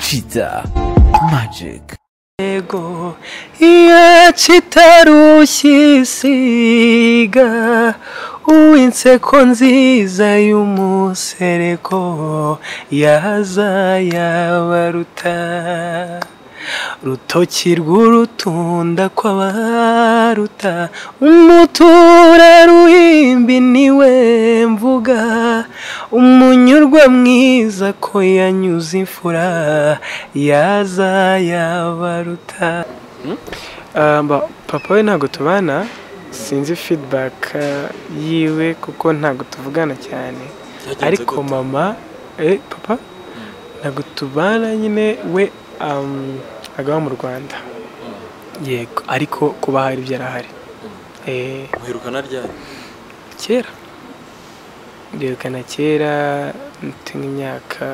Kiza Magic ego iya kitarushye isiga uw'inseko nziza y'umusereko yaza yabaruta rutoki rw'urutunda kw'abaruta umutura ruhimbi niwe mvuga umunyurwa mwiza ko yanyuze imfura yaza yabaruta papa we ntabwo tubana sinzi feedback yiwe kuko ntabwo tuvugana cyane ariko mama eh papa ntabwo tubana nyine we um, agaba mu rwanda yego ariko kuba hari byarahari eh muherukana ryari kera duherukana kera mfite nk'imyaka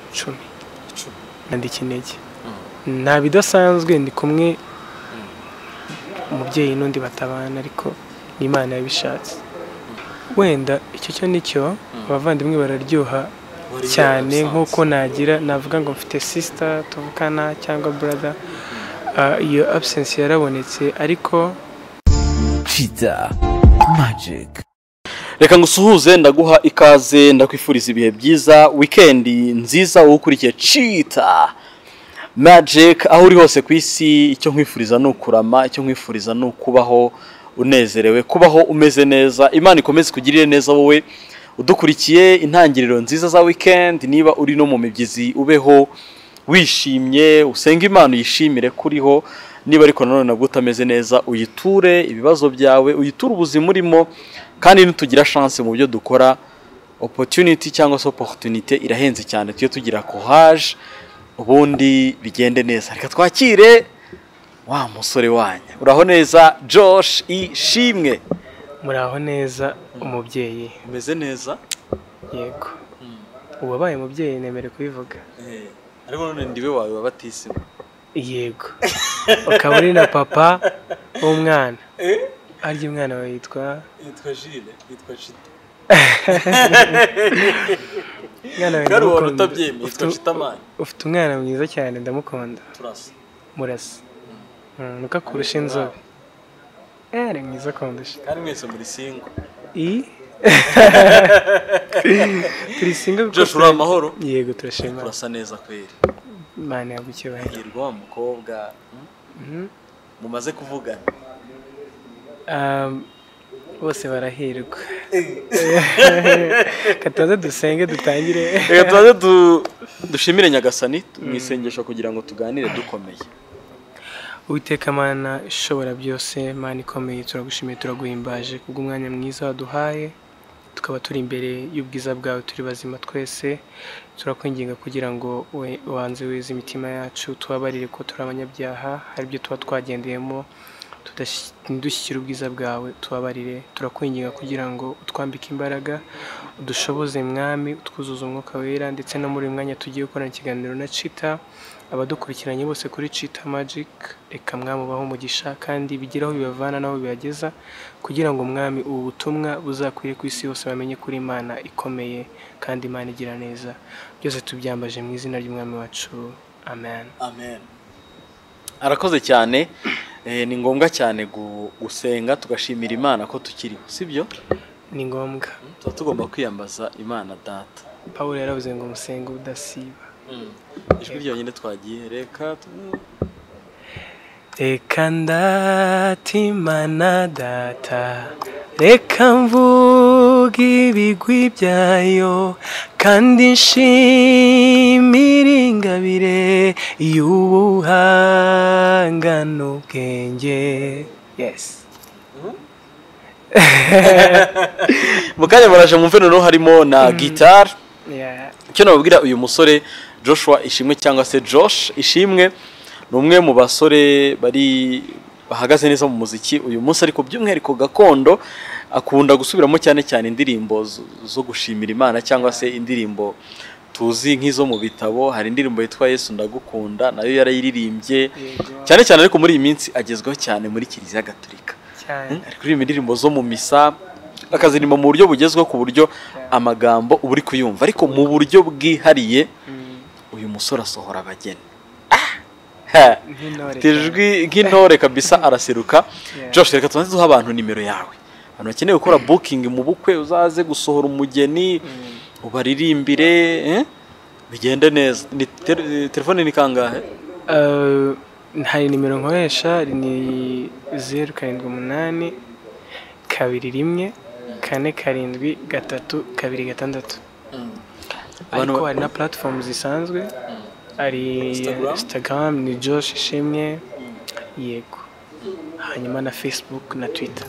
icumi Icumi. nandi kinege nta bidasanzwe ndi kumwe umubyeyi n'undi batabana ariko ni imana yabishatse wenda icyo cyo nicyo abavandimwe bararyoha Wari cyane yarabisanze. nk'uko nagira navuga ngo mfite sisita tuvukana cyangwa brother Ah, iyo absence yarabonetse ariko Kiza Magic reka ngusuhuze ndaguha ikaze ndakwifuriza ibihe byiza wikendi nziza wowe ukurikiye cita magic aho uri hose ku isi icyo nkwifuriza ni ukurama icyo nkwifuriza ni ukubaho unezerewe kubaho umeze neza imana ikomeze kugirire neza wowe udukurikiye intangiriro nziza za wikendi niba uri no mu mibyizi ubeho wishimye usenga imana uyishimire kuriho niba ariko nanone nabwo utameze neza uyiture ibibazo byawe uyiture ubuzima urimo kandi nitugira chance mu byo dukora opportunity cyangwa se opportunité irahenze cyane tujye tugira courage ubundi bigende neza reka twakire wa musore wanyu uraho neza Josh ishimwe muraho neza umubyeyi umeze neza yego uwabaye umubyeyi nemere kubivuga ariko none ndiwe wawe wabatisima yego ukaba uri na papa w'umwana arya umwana wawe yitwa yitwa Jile yitwa Chita umwana wawe kandi wari ndamukunda. utabyemeye Ufite- yitwa Chitamani ufite umwana mwiza cyane ndamukunda turasa murasa Mm, nuko akurusha inzobe Eh, ari mwiza akundusha kandi mwese muri singo i turi singa Josh uri amahoro yego turashima turasa neza kweri imana yagukebaye hirwa wa mukobwa hmm? Mhm. mumaze kuvugana Um, bose barahirwa kataza dusenge dutangire reka tubanze du- dushimire nyagasani mu isengesho kugira ngo tuganire dukomeye Uwiteka mana ishobora byose mana ikomeye turagushimiye turaguhimbaje kubw'umwanya mwiza waduhaye tukaba turi imbere y'ubwiza bwawe turi bazima twese turakwinginga kugira ngo we- wanze wize imitima yacu tubabarire ko turi abanyabyaha hari ibyo tuba twagendeyemo tudash- ntidushyikire ubwiza bwawe tubabarire turakwinginga kugira ngo utwambike imbaraga udushoboze mwami utwuzuze umwuka wera ndetse no muri uyu mwanya tugiye gukorana ikiganiro na cita abadukurikiranye bose kuri Cheetah Magic reka mwami ubahe umugisha kandi bigire aho bibavana n'aho bibageza kugira ngo mwami ubu butumwa buzakwire ku isi yose bamenye kuri Imana ikomeye kandi Imana igira neza byose tubyambaje mu izina ry'umwami wacu amen amen arakoze cyane Eh, ni ngombwa cyane gu- gusenga tugashimira imana ko tukiriho sibyo ni ngombwa tuba tugomba kwiyambaza imana data Pawulo yaravuze ngo musenge udasiba ijwi ryonyine twagiye reka tu- Reka ndatimana data reka mvuga ibigwi byayo kandi nshimire ingabire y'ubuhanga n'ubwenge yes mu kanya baraje mu noneho harimo na gitari yeah. icyo nababwira uyu musore joshua ishimwe cyangwa se josh ishimwe ni umwe mu basore bari bahagaze neza mu muziki uyu munsi ariko by'umwihariko gakondo akunda gusubiramo cyane cyane indirimbo zo- zo gushimira imana cyangwa se indirimbo tuzi nk'izo mu bitabo hari indirimbo yitwa yesu ndagukunda nayo yarayiririmbye Yego. cyane cyane ariko muri iyi minsi agezweho cyane muri kiliziya gatolika cyane ari kuririmba indirimbo zo mu misa akaziririmba mu buryo bugezweho ku buryo amagambo uba uri kuyumva ariko mu buryo bwihariye Mm. uyu umusore asohora abageni Ah! nk'intore Ufite ijwi nk'intore kabisa araseruka Josh reka tubanze duha abantu nimero yawe abantu bakeneye gukora booking mu bukwe uzaze gusohora umugeni ubaririmbire eh? bigende neza ni ter- telefone ni kangahe Eh, hari nimero nkoresha ni zeru karindwi umunani kabiri rimwe kane karindwi gatatu kabiri gatandatu Abantu ariko ba- hari na platform zisanzwe hari Instagram? instagram ni josh ishimwe yego hanyuma na facebook na twitter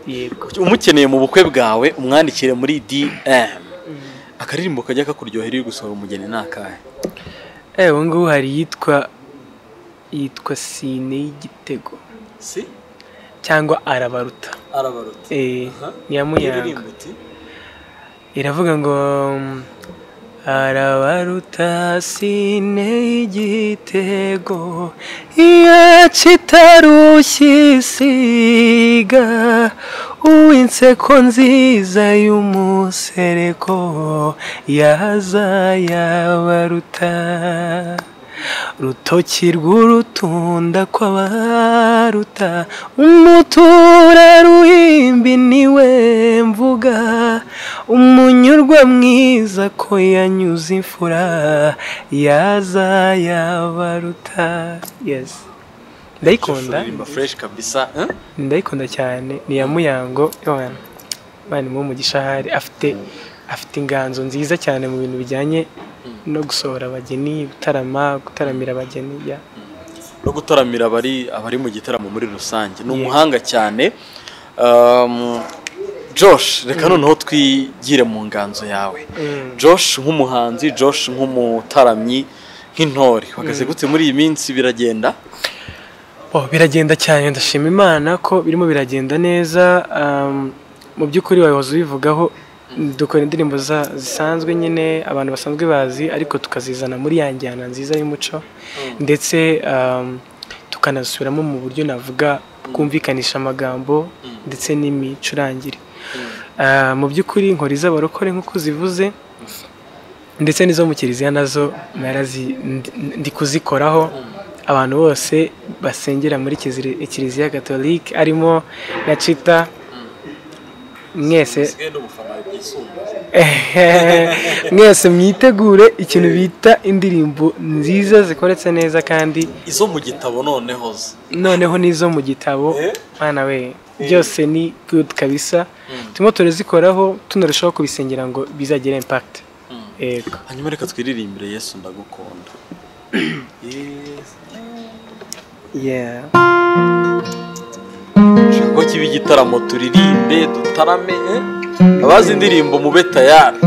yego umukeneye mu bukwe bwawe umwandikire muri dm akaririmbo kajya kakuryohera iyo uri gusohora umugeni ni akahe eh ubu ngubu hari iyitwa yitwa sine y'igitego si cyangwa arabaruta arabaruta eh niya munyanga iravuga ngo mm, arabaruta sine y'igitego iyo kitarushye isiga uw'inseko nziza y'umusereko yaza yabaruta rutoki rw'urutunda kw'abaruta umutura ruhimbi niwe mvuga umunyurwa mwiza ko yanyuze imfura yaza yabaruta yes ndayikunda aririmba fresh kabisa eh? ndayikunda cyane ni iya muyango yohana bani mu gishahari afite afite inganzo nziza cyane mu bintu bijyanye no gusohora abageni gutarama gutaramira abageni ya no gutaramira abari abari mu gitaramo muri rusange ni Yego. umuhanga cyane Um, josh reka noneho twigire mu nganzo yawe josh nk'umuhanzi josh nk'umutaramyi nk'intore uhagaze gute muri iyi minsi biragenda Oh, biragenda cyane ndashima imana ko birimo biragenda neza um, mu by'ukuri wabihoze ubivugaho dukora indirimbo za- zisanzwe nyine abantu basanzwe bazi ariko tukazizana muri ya njyana nziza y'umuco ndetse um, tukanasubiramo mu buryo navuga bwumvikanisha amagambo ndetse n'imicurangire Ah, mu by'ukuri inkori z'abarokore nk'uko zivuze ndetse n'izo mu kiliziya nazo narazi ndi- ndi kuzikoraho abantu bose basengera muri kiziri- kiliziya gatolika arimo na cita mwese mwese mwitegure ikintu bita indirimbo nziza zikoretse neza kandi izo mu gitabo noneho zo noneho n'izo mu gitabo Eh? mwana we byose ni good kabisa turimo turazikoraho tunarushaho kubisengera ngo bizagire impact yego hanyuma reka twiririmbire yesu ndagukunda yeah Nshaka ko kiba igitaramo turirimbe dutarame eh? abazi indirimbo mube tayari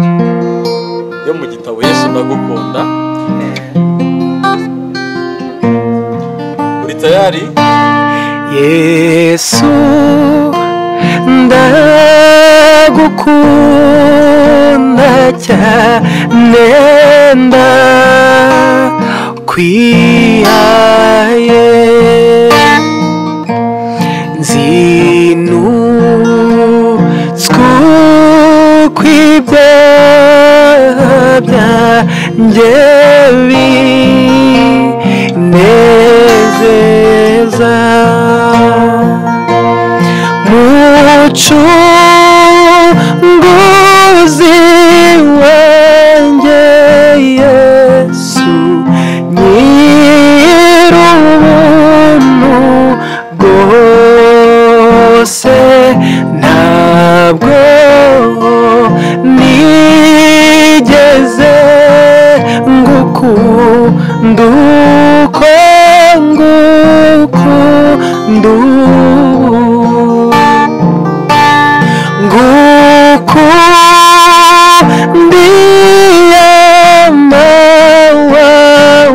yo mu gitabo yesu ndagukunda uri tayari yesu ndagukunda cyane ndakwihaye nzinutswe kw'ibyaha byanjye binezeza mucunguzi wanjye yesu nyir'ubuntu bwose ntabwo nigeze ngukunda uko ngukunda ubu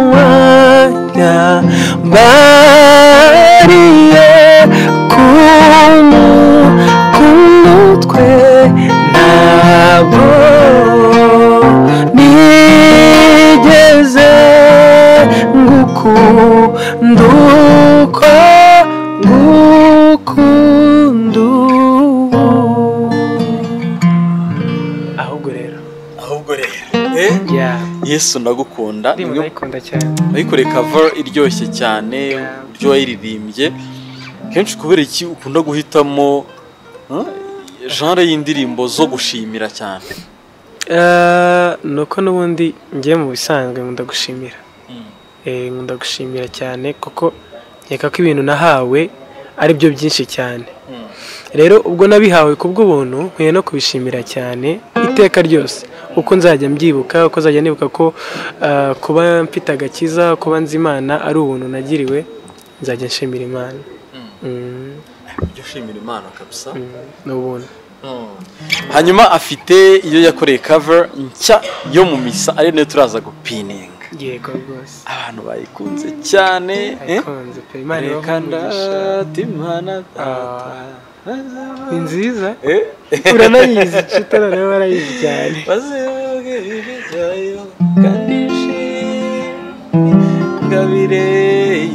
ngukundiyamawanya bariye kumu kumutwe ntabwo nigeze ngukunda uko ngukunda ubu ahubwo rero ahubwo rero eh? yeah. yesu ndagukunda ndirimbo Imwe- ndayikunda cyane ayikoreye cover iryoshye cyane Yeah. uburyo wayiririmbye kenshi kubera iki ukunda guhitamo huh, genre y'indirimbo zo gushimira cyane Eh, ni uko n'ubundi ngiye mu bisanzwe nkunda gushimira Eh, nkunda gushimira cyane kuko nkeka ko ibintu nahawe ari byo byinshi cyane rero ubwo nabihawe kubw'ubuntu nkwiye no kubishimira cyane iteka ryose uko nzajya mbyibuka uko nzajya nibuka ko eh, kuba mfite agakiza kuba nzi imana ari ubuntu nagiriwe nzajya nshimira imana Mm, ibyo ushimira imana kabisa mm, ni ubuntu hanyuma afite iyo yakoreye cover nshya yo mu misa ari nayo turaza gupininga yego rwose abantu bayikunze cyane eh? ayikunze pe imana Reka ibahe ndatimana data. ni nziza Eh? uranayizi citara nawe warayizi cyane baziyoge ibijyayo kandi ishimwe ngabire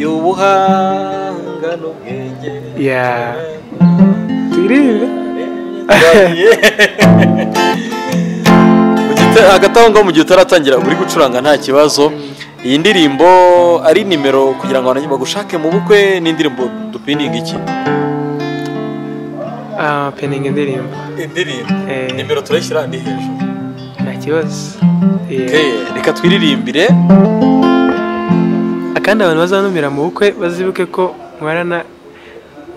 y'ubuhanga n'ubwenge Ya. turirimbe Twagiye. Mu gita- hagati aho ngaho mu gihe utaratangira uri gucuranga nta kibazo iyi ndirimbo ari nimero kugira ngo abantu bagushake mu bukwe n'indirimbo dupininga iki ah peninga indirimbo indirimbo Eh. nimero turayishyira ni hejuru nta kibazo Yeah. reka twiririmbire akandi abantu bazanumira mu bukwe bazibuke ko nkorana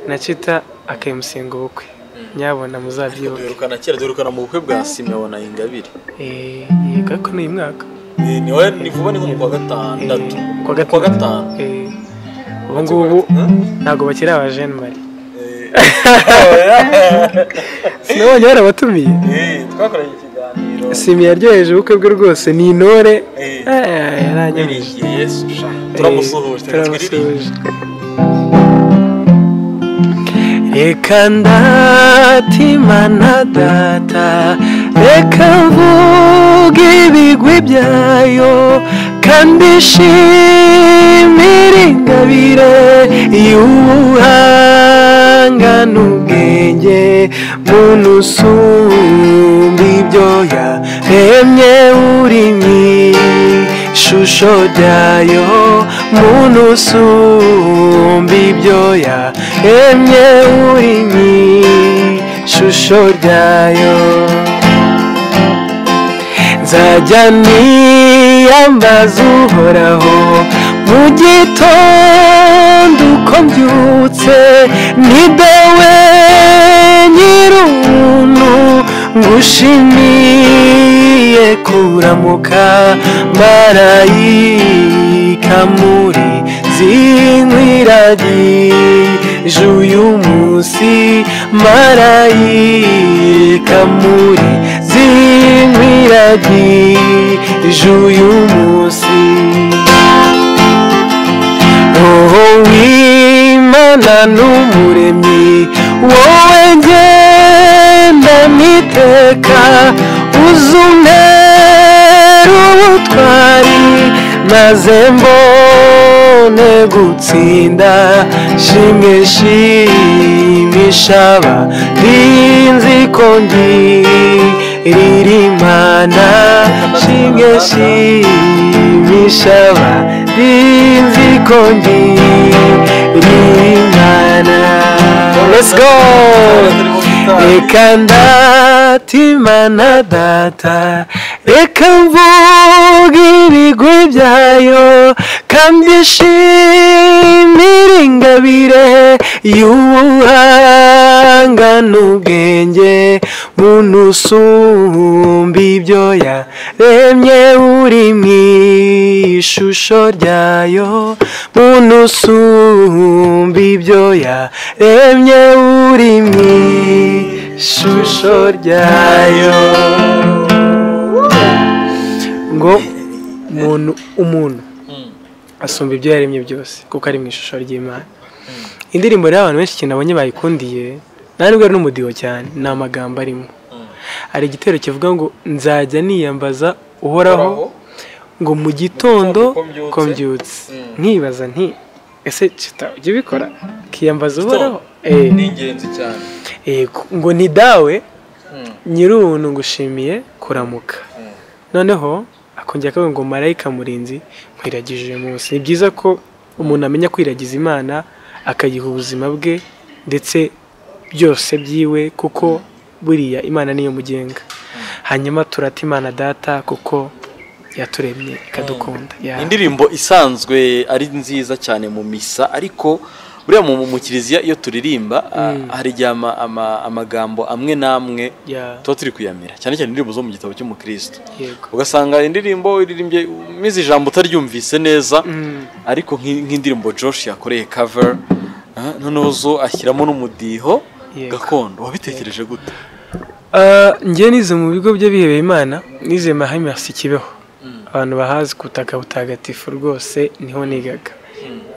na cita akayimusinga ubukwe nyabona muzabyibuke duherukana kera duherukana mu bukwe bwa simeo na ingabire Eh, yego ariko ni uyu mwaka ni ni wowe ni vuba ni nko mu kwa gatandatu Ku wa Ku wa gatanu Eh, ubu ngubu ntabwo bakiri aba jene mari sinabonye barabatumiye Eh, twakoranye ikiganiro simi yaryoheje ubukwe bwe rwose ni intore Eh, Eh, yaranyoheje wiringiye yesu sha turamusuhuje reka twiririmbe turamusuhuje reka ndatimana data reka mvuge ibigwi byayo kandi nshimire ingabire y'ubuhanga n'ubwenge muntu usumba ibyo yaremye uri mu ishusho ryayo muntu usumba ibyo yaremye uri mu ishusho ryayo nzajya niyambaza uhoraho mu gitondo uko mbyutse ni dawe nyir'ubuntu ngushimiye kuramuka marayika muri zinkwiragije uyu munsi marayika muri zinkwiragije uyu munsi roho w'imana n'umuremyi wowe ngenda niteka uzumera ubutwari maze mbone gutsinda shimwe shimisha abandi nzi ko ngirira imana shimwe shimisha abandi nzi ko ngirira imana let's go reka ndatimana data reka mvuge ibigwi byayo kandi nshimire ingabire y'ubuhanga n'ubwenge muntu usumba ibyo yaremye uri mu ishusho ryayo muntu usumba ibyo yaremye uri mu ishusho ryayo ngo umuntu umuntu asumba ibyo yaremye byose kuko ari mu ishusho ry'imana indirimbo rero abantu benshi cyane abonye bayikundiye nta nubwo ari n'umudiho cyane ni amagambo arimo hari igitero kivuga ngo nzajya niyambaza uhoraho ngo mu Gitondo gitondo ko mbyutse. kombyutse Mm. nkibaza nti ese cita ujya ubikora kiyambaza uhoraho Eh, ni ingenzi cyane yego ngo ni dawe nyir'ubuntu ngushimiye kuramuka noneho ako kongera akavuga ngo marayika murinzi nkwiragije uyu munsi ni byiza ko umuntu amenya kwiragiza imana akayiha ubuzima bwe ndetse byose byiwe kuko buriya imana niyo mugenga hanyuma turata imana data kuko yaturemye ikadukunda Ya. indirimbo isanzwe ari nziza cyane mu misa ariko buriya mu mu kiliziya iyo turirimba ah, hari igihe ama- ama- amagambo amwe n'amwe Ya. tuba turi kuyamira cyane cyane indirimbo zo mu gitabo cy'umukristo yego ugasanga indirimbo iririmbye umize ijambo utaryumvise neza Mm. ariko nk'i- nk'indirimbo Josh yakoreye cover ah, noneho zo ashyiramo n'umudiho Yego. gakondo wabitekereje gute Ah, njye nize mu bigo by'abihebeye imana nize mahimasi kibeho abantu bahazi ku butaka butagatifu rwose niho nigaga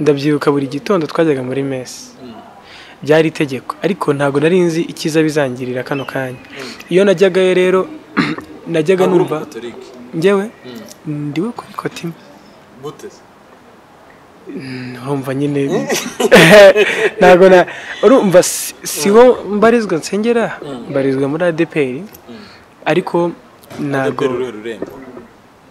ndabyibuka buri gitondo twajyaga muri mesi byari itegeko ariko ntabwo nari nzi icyiza bizangirira kano kanya iyo najyagayo rero najyaga Ntabwo uri numva umukatorike. njyewe ndiwe kuri kotima Gute se? ntumva nyine ntabwo na urumva si- si wo mbarizwa nsengera mbarizwa muri adeperi ariko ntabwo ADPR uruhe rurembo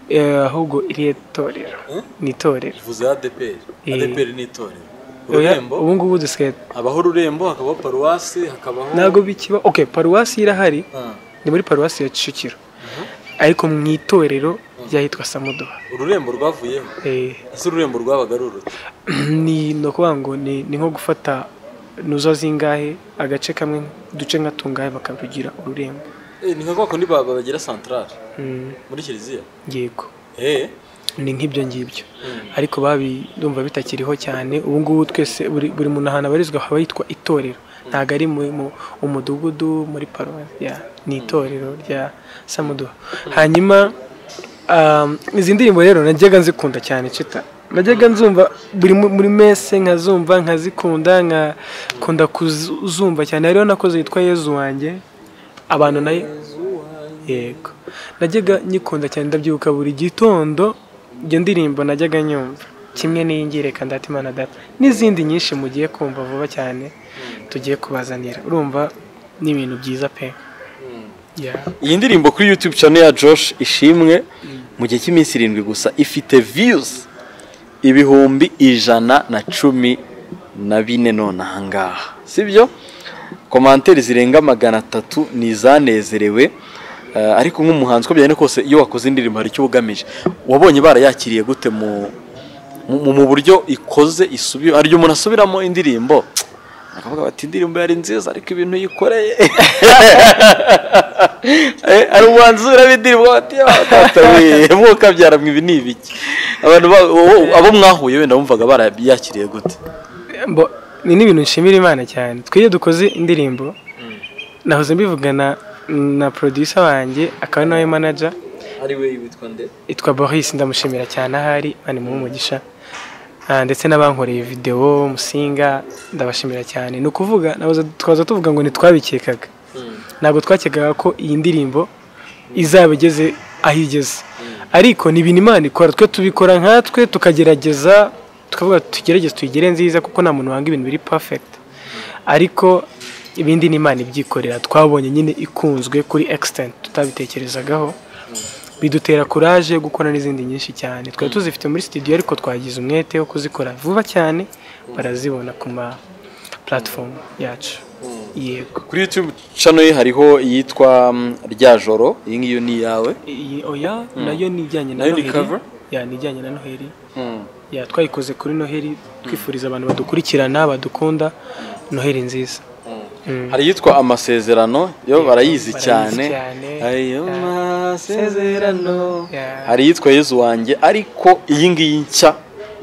Eh, ahubwo iriya torero Eh? ni itorero uvuze ADPR Eh. ADPR ni itorero Oya, ururembo ubu ngubu dusigaye habaho ururembo hakabaho paruwasi hakabaho ntabwo bikiba okay paruwasi irahari Ah, ni muri paruwasi ya Kicukiro ariko mu itorero ryahitwa Samuduha ururembo rwavuyeho Eh, ese ururembo rwabaga ari uruti ni ni ukuvuga ngo ni ni nko gufata nuzo zingahe agace kamwe uduce nka tungahe bakarugira ururembo Eh, ni nka kwa kundi ba- babagira santarare Mm, muri kiliziya yego eh ni nk'ibyo ngibyo ariko babi ndumva bitakiriho cyane ubu ngubu twese buri buri muntu ahantu abarizwa haba hitwa itorero ntabwo ari mu mu- umudugudu muri paruwasi ya ni itorero rya samuduha hanyuma um, izi ndirimbo rero najyaga nzikunda cyane cita najyaga nzumva buri mu- muri mese nkazumva nkazikunda nkakunda kuzumva cyane hariho nakoze yitwa yezu wanjye abantu nayo yego najyaga nyikunda cyane ndabyibuka buri gitondo iyo ndirimbo najyaga nyumva kimwe n'iyi reka ndata imana data n'izindi nyinshi mugiye kumva vuba cyane tugiye kubazanira urumva ni ibintu byiza pe Ya. iyi ndirimbo kuri youtube channel ya Josh ishimwe mu gihe cy'iminsi irindwi gusa ifite views ibihumbi ijana na cumi na bine none ahangaha sibyo komanteri zirenga magana atatu ni izanezerewe Eh, ariko nk'umuhanzi uko byagenda kose iyo wakoze indirimbo hari icyo ugamije wabonye barayakiriye gute mu mu, mu buryo ikoze isubi hari igihe umuntu asubiramo indirimbo akavuga bati indirimbo yari nziza ariko ibintu yikoreye Eh, hari umuhanzi usubiramo indirimbo bati "Databuye, mwuka byara mwe ibi ni ibiki abantu ba- wo- abo mwahuye wenda bumvaga barayakiriye gute Mbo- ni n'ibintu nshimira imana cyane twe iyo dukoze indirimbo nahoze mbivugana na producer wanjye akaba ari nawe manager ari we witwa nde itwa Boris ndamushimira cyane ahari mani mu umugisha Ah, ndetse n'abankoreye videwo musinga ndabashimira cyane ni ukuvuga nahoze- twaza tuvuga ngo ntitwabikekaga ntabwo twakekaga ko iyi ndirimbo izaba igeze aho igeze ariko ni ibintu imana ikora twe tubikora nkatwe tukagerageza tukavuga tugerageze tuyigere nziza kuko nta muntu wanga ibintu biri perfect ariko ibindi ni imana ibyikorera twabonye nyine ikunzwe kuri extent tutabitekerezagaho bidutera courage yo gukora n'izindi nyinshi cyane twari tuzifite muri studio ariko twagize umwete wo kuzikora vuba cyane barazibona ku ma platform yacu yego kuri youtube channel ye hariho iyitwa mm, rya joro iyi ngiyi ni iyawe iyi oya nayo ni ijyanye na Nayo ni noheli cover? ya ni ijyanye na noheli ya twayikoze kuri noheli twifuriza abantu badukurikirana badukunda noheli nziza Mm. hari iyitwa amasezerano yo barayizi cyane cyane. ayo Ya. masezerano Ya. hari iyitwa yezu wanjye ariko iyi ngiyi nshya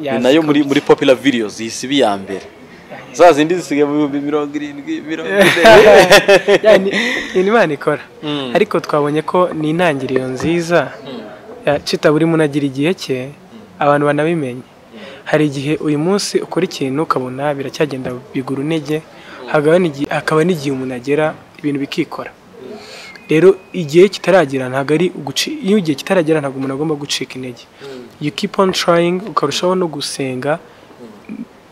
Ya, ni nayo zikunda. muri muri popular videos isibi ya mbere za zindi zisigaye mu bihumbi mirongo irindwi mirongo ine Ya, ni ni imana ikora ariko twabonye ko ni intangiriro nziza Ya, cita buri muntu agira igihe cye abantu banabimenye hari igihe uyu munsi ukora ikintu ukabona biracyagenda bigura intege hakaba n'igi- hakaba n'igihe umuntu agera ibintu bikikora rero igihe kitaragera ntabwo ari uguci- iyo igihe kitaragera ntabwo umuntu agomba gucika intege you keep on trying ukarushaho no gusenga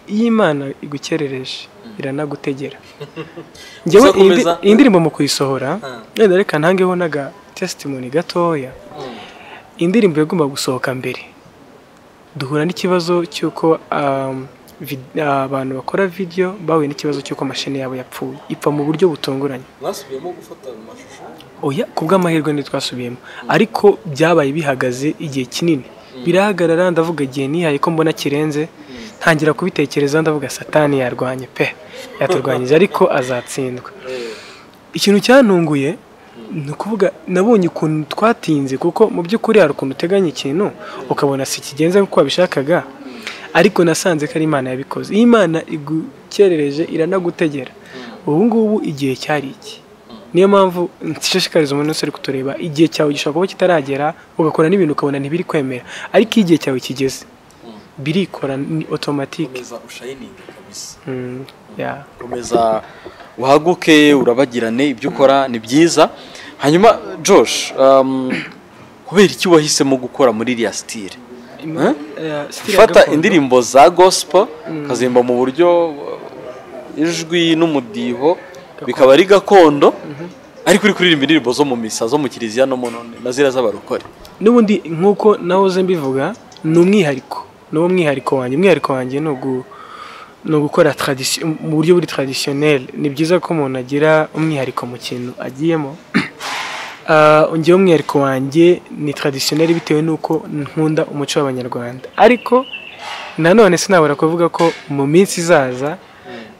iyo imana igukerereje iranagutegera njyewe iyi ndi- Uzakomeza? iyi ndirimbo mu kuyisohora wenda reka ntangeho n'aga testimony gatoya indirimbo yagomba gusohoka mbere duhura n'ikibazo cy'uko um, vid- abantu bakora video bahuye n'ikibazo cy'uko mashini yabo yapfuye ipfa mu buryo butunguranye mwasubiyemo gufata amashusho oya ku bw'amahirwe ni twasubiyemo ariko byabaye bihagaze igihe kinini birahagarara ndavuga igihe nihaye ko mbona kirenze ntangira kubitekereza ndavuga satani yarwanye pe yaturwanyije ariko azatsindwa ikintu cyantunguye ni ukuvuga nabonye ukuntu twatinze kuko mu by'ukuri hari ukuntu uteganya ikintu ukabona si kigenze nk'uko wabishakaga ariko nasanze ko ari imana yabikoze iyi imana igukerereje iranagutegera ubu ngubu igihe cyari iki niyo mpamvu nshishikariza umuntu wese uri kutureba igihe cyawe gishobora kuba kitaragera ugakora n'ibintu ukabona ntibiri kwemera ariko iyo igihe cyawe kigeze birikora ni otomatike komeza ushayininge kabisa Mm, yeah. komeza uhaguke urabagirane ibyo ukora ni byiza hanyuma josh um, kubera iki wahisemo gukora muri iriya sitire Eh? Eh, style ya gufata gakondo. indirimbo za gospel ukazimba mu buryo uh, ijwi n'umudiho bikaba ari gakondo ariko uri kuririmba indirimbo zo mu misa zo mu kiliziya no mu none na ziriya z'abarokore n'ubundi nk'uko nahoze mbivuga ni umwihariko ni wo mwihariko wanjye umwihariko wanjye ni ugu- ni ugukora tradisi- mu buryo buri taradisiyoneri ni byiza ko umuntu agira umwihariko mu kintu agiyemo Ah, njyewe umwihariko wanjye ni taradisiyoneri bitewe n'uko nkunda umuco w'abanyarwanda ariko nanone sinabura kuvuga ko mu minsi izaza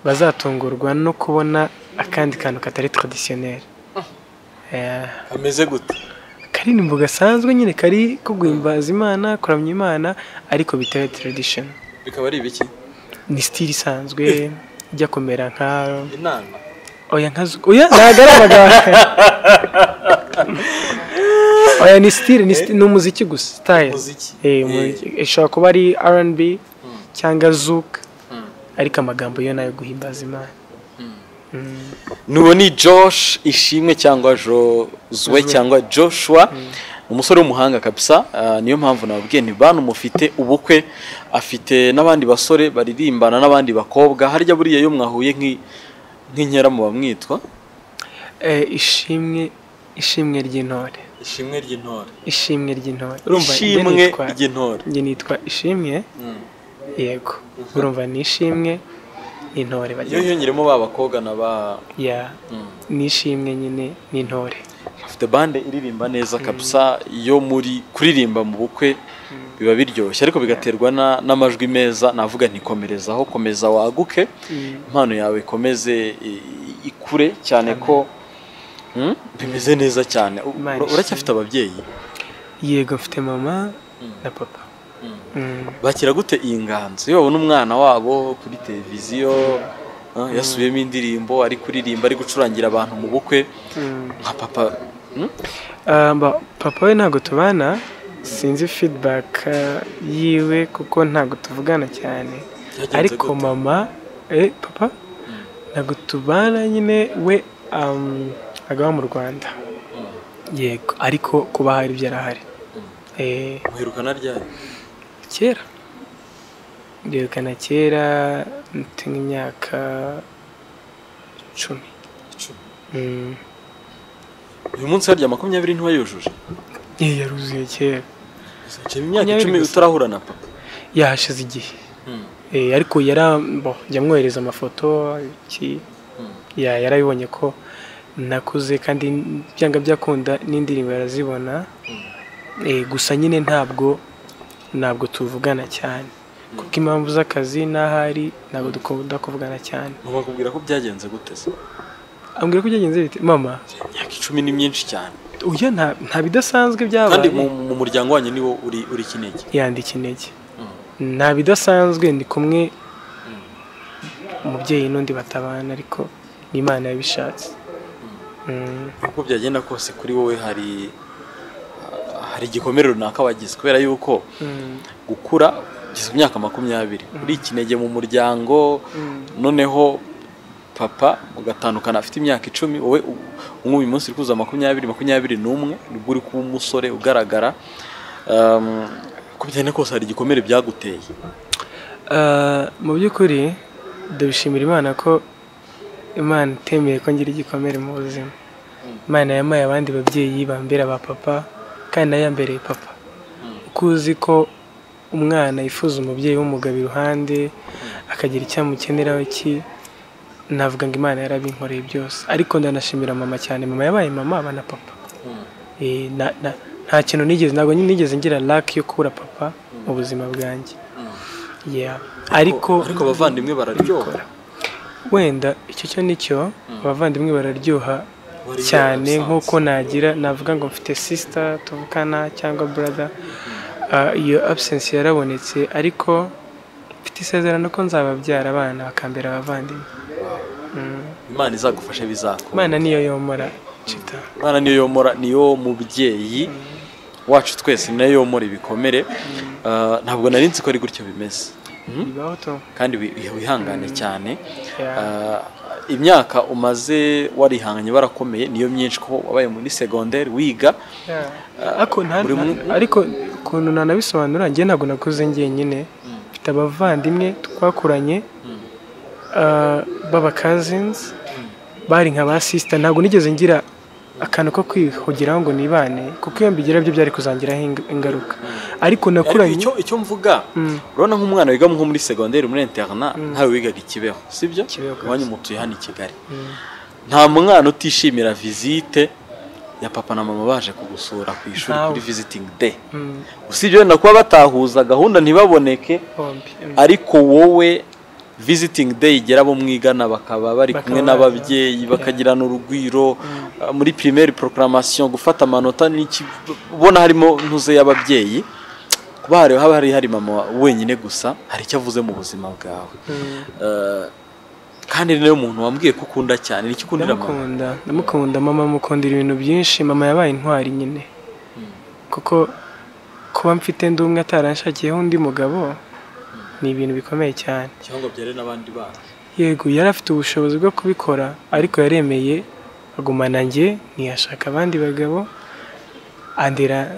bazatungurwa no kubona akandi kantu katari taradisiyoneri Eh, kameze gute karirimbo gasanzwe nyine kari ko guhimbaza imana kuramya imana ariko bitari taradishoni bikaba ari ibiki ni sitiri isanzwe ijya kumera nka inama oya nka zu- oya ntabwo ari abaganga oya ni sitiri ni sitiri- ni umuziki gusa sitayiri Umuziki. Eh, umuziki. ishobora kuba ari R&B cyangwa zuka ariko amagambo yo nayo guhimbaza imana nuwo ni josh ishimwe cyangwa jozwe cyangwa joshua umusore w'umuhanga kabisa ah, niyo mpamvu nababwiye ntibanumufite ubukwe afite n'abandi basore baririmbana n'abandi bakobwa harya buriya iyo mwahuye nk'i- nk'inkera muba mwitwa Eh, ishimwe ishimwe ry'intore ishimwe ry'intore ishimwe ry'intore Urumva, njye ishimwe nitwa- ry'intore njye nitwa ishimwe yego urumva ni ishimwe n'intore iyo bagira hiyongeremo ba bakobwa na ba ya ni ishimwe nyine n'intore afite bande iririmba neza kabisa iyo muri kuririmba mu bukwe biba biryoshye ariko bigaterwa na- n'amajwi meza navuga ntikomerezaho komeza waguke impano yawe ikomeze i- i- ikure cyane ko Hmm? bimeze neza cyane U- Imana ura- uracyafite ababyeyi yego mfite mama na papa Mm. bakira gute iyi nganzo iyo babona umwana wabo kuri televiziyo ah, yasubiyemo indirimbo ari kuririmba ari gucurangira abantu mu bukwe Mm. nka papa hmm? Ah, mba- papa we ntabwo tubana sinzi feedback ah, yiwe kuko ntabwo tuvugana cyane Byagenze ariko gute? mama eh, papa ntabwo tubana nyine we um, agaba mu rwanda yego ariko kuba hari ibyo arahari Eh, muherukana ryari kera byerekana kera mfite nk'imyaka icumi Icumi. Mm. uyu munsi harya makumyabiri ntiwayujuje Eh, yaruzuye kera haciyemo imyaka Makumyabiri icumi gusa. utarahura na papa yahashize igihe Eh, ariko yara bo jya mwohereza amafoto iki ya yarabibonye ko nakuze kandi byanga byakunda n'indirimbo yarazibona Eh, gusa nyine ntabwo ntabwo tuvugana cyane kuko impamvu z'akazi n'ahari ntabwo dukunda kuvugana cyane mama akubwira ko byagenze gute se ambwira ko byagenze bite mama imyaka icumi ni myinshi cyane uya nta nta bidasanzwe byabaye kandi mu mu muryango wanyu niwo uri uri kinege yandika intege nta bidasanzwe ndi kumwe umubyeyi n'undi batabana ariko ni imana yabishatse Mm. uko byagenda kose kuri wowe hari hari igikomere runaka wagize kubera yuko gukura ugeze ku myaka makumyabiri uri ikinege mu muryango noneho papa ugatandukana afite imyaka icumi wowe u- ubu uyu munsi uri kuzuza makumyabiri makumyabiri n'umwe nibwo uri kuba umusore ugaragara Um, uko bigenda kose hari igikomere byaguteye Ah, mu by'ukuri ndabishimira imana ko imana itemeye ko ngira igikomere mu buzima imana yamaye abandi babyeyi bambera ba papa kandi nayo yambereye papa kuko uzi ko umwana yifuza umubyeyi w'umugabo iruhande akagira icyo amukeneraho ki navuga ngo imana yarabinkoreye byose ariko ndanashimira mama cyane mama yabaye mama aba na papa Eh, na- na- nta kintu nigeze ntabwo nigeze ngira laki yo kubura papa mu buzima bwanjye Yeah. ariko ariko abavandimwe bararyoha wenda icyo cyo nicyo abavandimwe bararyoha Wariyara cyane usanze. nk'uko nagira navuga ngo mfite sisita tuvukana cyangwa burada Ah, iyo absence yarabonetse ariko mfite isezerano ko nzababyara abana bakambera abavandimwe imana izagufasha bizakora imana niyo yomora cita imana niyo yomora niyo mubyeyi wacu twese niyo yomora ibikomere Ah, ntabwo nari nzi ko ari gutyo bimeze bibaho to kandi wi- wi- wihangane cyane Yeah. Ah, imyaka umaze warihanganye barakomeye niyo myinshi ko wabaye muri segonderi wiga ariko nta- buri mu- ariko ukuntu nanabisobanura njye ntabwo nakuze njyenyine mfite abavandimwe twakuranye ah, baba cousins bari nka ba sister ntabwo nigeze ngira akantu ko kwihugiraho ngo nibane kuko iyo mbigira byo byari kuzangiraho ing- ingaruka ariko Ariko nakuranye icyo icyo mvuga urabona nk'umwana wiga nko muri segonderi muri interna ntawe wigaga i Kibeho sibyo Kibeho kabisa. iwanyu mutuye hano i Kigali nta mwana utishimira visite ya papa na mama baje kugusura ku ishuri Ntawe. kuri visiting day Mm, usibye wenda kuba batahuza gahunda ntibaboneke bombi Mm. ariko wowe visiting day igera abo mwigana bakaba bari Bakaba kumwe baje. n'ababyeyi bakagirana urugwiro uh, muri primaire proclamation gufata amanota n'iki ubona harimo ntuze y'ababyeyi kuba hari haba hari hari mama wenyine gusa hari icyo avuze mu buzima bwawe Mm. Uh, kandi ni nawe muntu wambwiye ko ukunda cyane ni ikikundira mama ndamukunda ndamukunda mama mukundira ibintu byinshi mama yabaye intwari nyine kuko kuba mfite ndi umwe ataranshakiyeho undi mugabo ni ibintu bikomeye cyane cyangwa byare n'abandi bana yego yari afite ubushobozi bwo kubikora ariko yaremeye agumana njye ntiyashaka abandi bagabo andera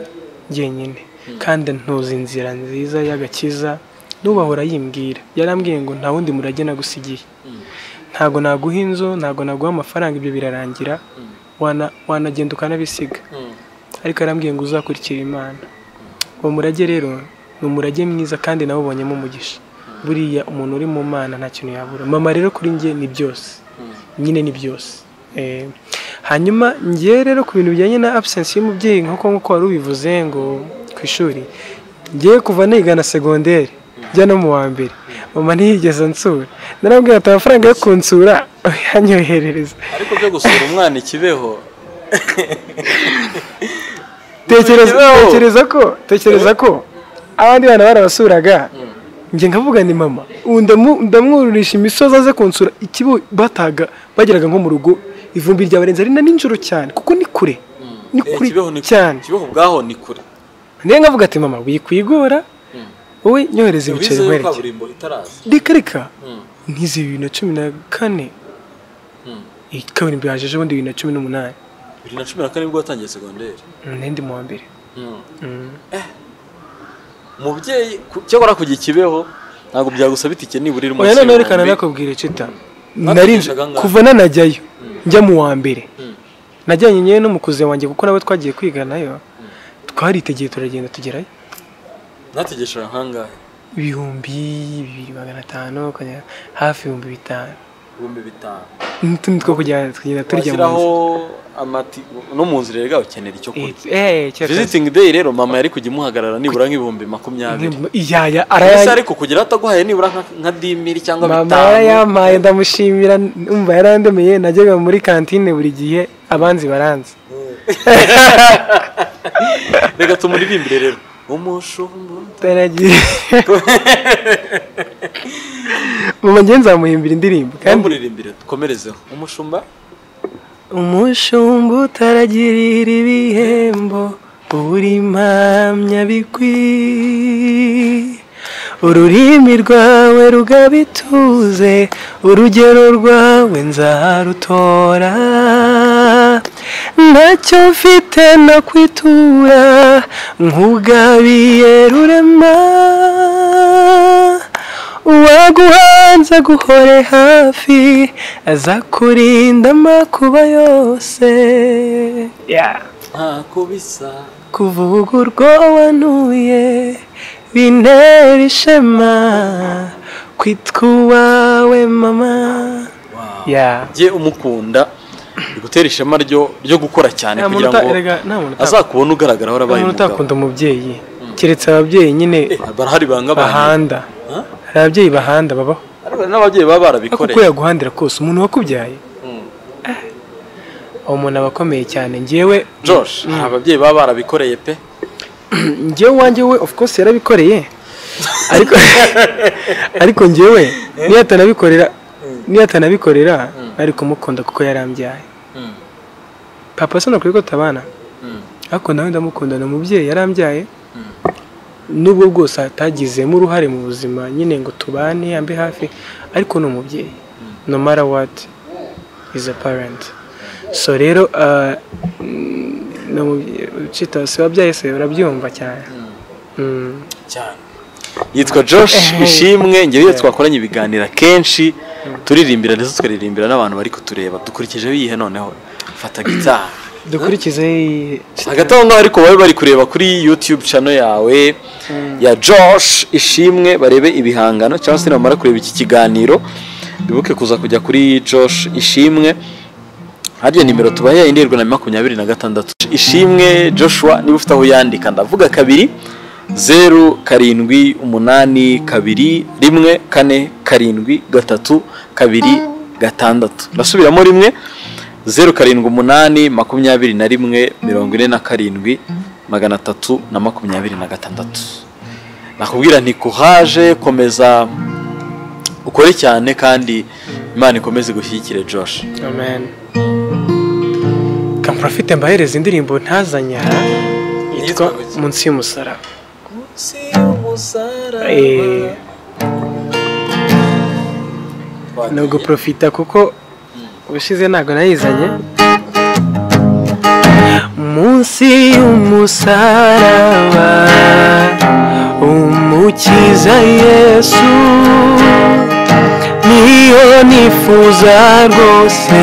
jyenyine kandi ntuzi inzira nziza y'agakiza n'ubahora yimbwira yarambwiye ngo nta wundi murage nagusigiye ntabwo naguha inzu ntabwo naguha amafaranga ibyo birarangira wana- wanagenda ukanabisiga ariko yarambwiye ngo uzakurikira imana uwo murage rero ni umurage mwiza kandi nawubonyemo umugisha buriya umuntu uri mu mana nta kintu yabura mama rero kuri njye ni byose nyine ni byose Eh, hanyuma njye rero ku bintu bijyanye na absence y'umubyeyi nk'uko nk'uko wari ubivuze ngo ku ishuri njye kuva niga na segonderi njya no mu wa mbere mama ntiyigeze ansura narambwira ati amafaranga yo kunsura yanyoherereza ariko byo gusura umwana ikibeho tekereza Ubugereho. tekereza ko tekereza ko abandi bana barabasuraga njye nkavuga ni mama ubu ndamu- ndamwururisha imisozi aze kunsura ikibo bataga bageraga nko mu rugo ivumbi ryabarenze ari na nijoro cyane kuko ni kure ni Eh, kure Kibeho ni kure. cyane kibeho ubwaho ni kure niyo nkavuga ati mama wikwigora wowe nyohereza ibiceri Bize nkwereke kaburimbo itaraza reka reka ntize bibiri na cumi na kane iyi kaburimbo yajeje ubundi bibiri na cumi n'umunani bibiri na cumi na kane nibwo watangiye segonderi nindi mu wa mbere umubyeyi ku- cyakora kujya ikibeho ntabwo byagusaba itike nibura iri oya munsi none reka y'ibihumbi. nanakubwira cita Natwe nari nje- twigaga ngaho. kuva nanajyayo njya mu wa mbere najyanye nyewe n'umukuzi wanjye kuko nawe twagiye kwiga nayo twaritegeye turagenda tugerayo nategeshera nk'angahe ibihumbi bibiri magana atanu ukajya hafi ibihumbi bitanu ibihumbi bitanu n'utundi two kujyana tukagenda turya washyiraho amati no mu nzira rega ukenera icyo kurya munsi visiting day rero mama yari kujya imuhagarara nibura nk'ibihumbi makumyabiri iyaya ese arayari ariko kugira ataguhaye nibura nka- nka dimiri cyangwa mama bitanu yarayampaye ndamushimira umva yarandemeye najyaga muri kantine buri gihe abanzi baranzi reka tumuririmbire rero umushumba utaragiye mama njye nzamuhimbira indirimbo kandi ntumuririmbire dukomerezeho umushumba umushumba utaragirira ibihembo uri impamya bikwi ururimi rwawe rugabituze urugero rwawe nzarutora ntacyo mfite no kwitura nk'ugabiye rurema uwaguhanze aguhore hafi azakurinda amakuba yose ntako bisa kuvuga urwo wantuye bintera ishema kwitwa uwawe mama ya njye umukunda bigutera ishema ryo ryo gukora cyane nta muntu kugira ngo uta- erega, nta muntu uta- azakubona ugaragara warabaye umuntu umugabo utakunda umubyeyi keretse ababyeyi nyine Eh, barahari banga abantu bahanda hari ababyeyi bahanda babaho Ariko n'ababyeyi baba ariko uko barabikoreye yaguhandira kose umuntu wakubyaye Ah. uwo muntu aba akomeye cyane ngewe Josh hari ababyeyi baba barabikoreye pe ngewe wanjye we of course yarabikoreye ariko ariko ngewe niyo atanabikorera niyo atanabikorera nari kumukunda kuko yarambyaye papa se nakwiye ko tabana ariko nawe ndamukunda ni umubyeyi yarambyaye nubwo bwose atagizemo uruhare mu buzima nyine ngo tubane ambe hafi ariko ni umubyeyi no matter what is a parent so rero ah, ni umubyeyi ucita se wabyaye se urabyumva cyane Mm. cyane yitwa Josh ishimwe ngewe iyo twakoranye ibiganiro akenshi turirimbira ndetse tukaririmbira n'abantu bari kutureba dukurikije biyihe noneho fata gitari dukurikize iyi- hagati aho ngaho ariko babe bari kureba kuri youtube channel yawe ya josh ishimwe barebe ibihangano cyangwa se nibamara kureba iki kiganiro bibuke kuza kujya kuri josh ishimwe hariya nimero tubahaye indirwa na makumyabiri na gatandatu ishimwe joshua niba ufite aho yandika ndavuga kabiri zeru karindwi umunani kabiri rimwe kane karindwi gatatu kabiri gatandatu ndasubiramo rimwe zeru karindwi umunani makumyabiri na rimwe mirongo ine na karindwi magana atatu na makumyabiri na gatandatu nakubwira nti kuhaje komeza ukore cyane kandi imana ikomeze gushyigikire josh amen kamprafite mbahereza indirimbo ntazanye aha yitwa munsi y'umusaraba Eh, ni uguprofita kuko ubushize ntabwo nayizanye munsi y'umusaraba umukiza yesu niyo nifuza rwose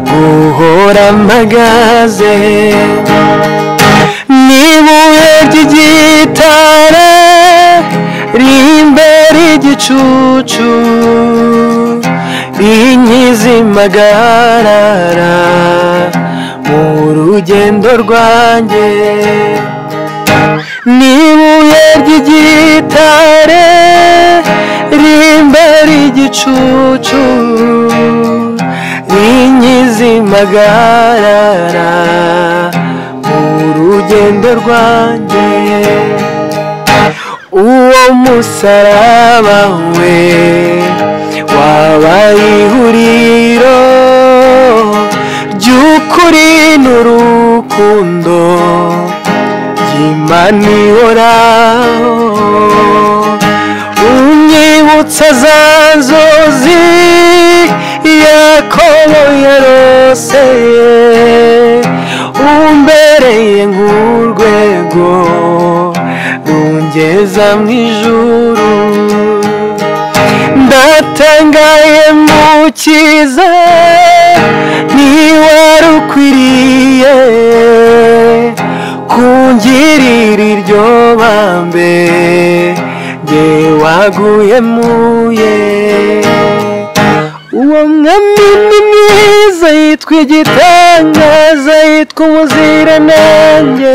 guhora mpagaze n'ibuye ry'igitare rimbera igicucu inkizi magarara mu rugendo rwanjye n'ibuye ry'igitare rimbera igicucu rinyizi magarara mu rugendo rwanjye uwo musaraba we wabaye ihuriro ry'ukuri n'urukundo Imana ihoraho unyibutsa za nzozi yakobo yaroseye umbereye nk'urwego rungeza mu ijuru ndatangaye mukiza niwari ukwiriye kungirira iryo bambe nge waguye muye uwo mwami ni mwiza yitwa igitangaza yitwa umuziranenge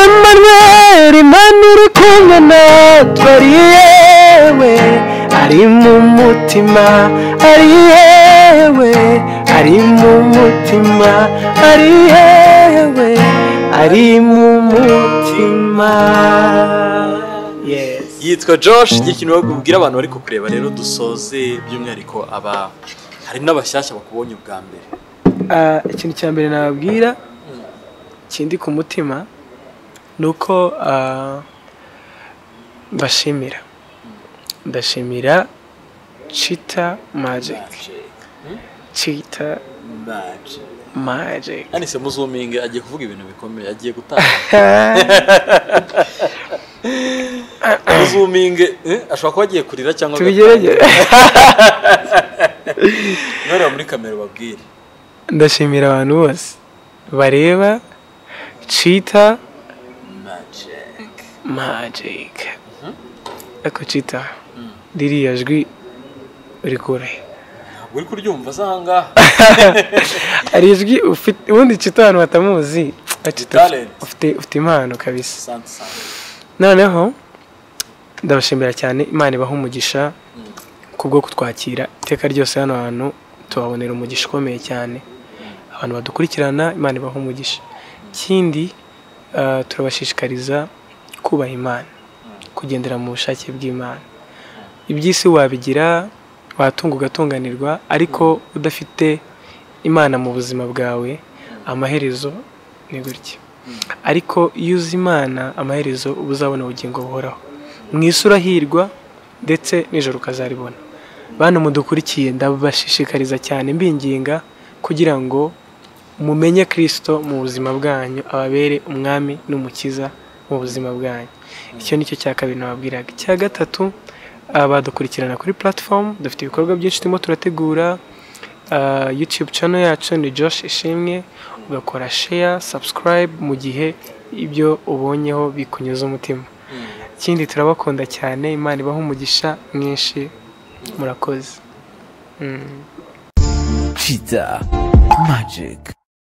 Emmanuel Imana uri kumwe natwe ari yewe ari mu mutima ari yewe ari mu mutima ari yewe ari mu mutima yes yitwa josh igira ikintu babwira abantu bari kukureba rero dusoze by'umwihariko aba hari n'abashyashya bakubonye ubwa mbere Ah, ikintu cya mbere nababwira kindi ku mutima ni uko ah, mbashimira ndashimira cita magic cita magic anise muzuminge agiye kuvuga ibintu bikomeye agiye gutanga muzuminge eh, ashobora kuba agiye kurira cyangwa tubigeragere ntoreba muri kamera ubabwire ndashimira abantu bose bareba Cheetah Magic Eko Cheetah ririya jwi urikura he uri kuryumva se ahangaha hari ijwi ufite ubundi Cheetah abantu batamuzi Ah, Cheetah, Talent. ufite ufite impano kabisa sante sante noneho ndabashimira cyane imana ibaha umugisha kubwo kutwakira iteka ryose hano hantu tubabonera umugisha ukomeye cyane abantu badukurikirana imana ibaha umugisha ikindi ah, turabashishikariza kubaha imana kugendera mu bushake bw'imana iby'isi wabigira watunga ugatunganirwa ariko udafite imana mu buzima bwawe amaherezo ni gutya ariko iyo uzi imana amaherezo uba uzabona ubugingo buhoraho mu isura hirwa ndetse nijoro ukazaribona bantu mudukurikiye ndabashishikariza cyane mbinginga kugira ngo mumenye kirisito mu buzima bwanyu ababere umwami n'umukiza mu buzima bwanyu icyo ni cyo cya kabiri nababwiraga icya gatatu abadukurikirana kuri platform dufite ibikorwa byinshi turimo turategura ah, youtube channel yacu ni josh ishimwe ugakora share subscribe mu gihe ibyo ubonyeho bikunyuze umutima ikindi turabakunda cyane imana ibaha umugisha mwinshi murakoze Cheetah Magic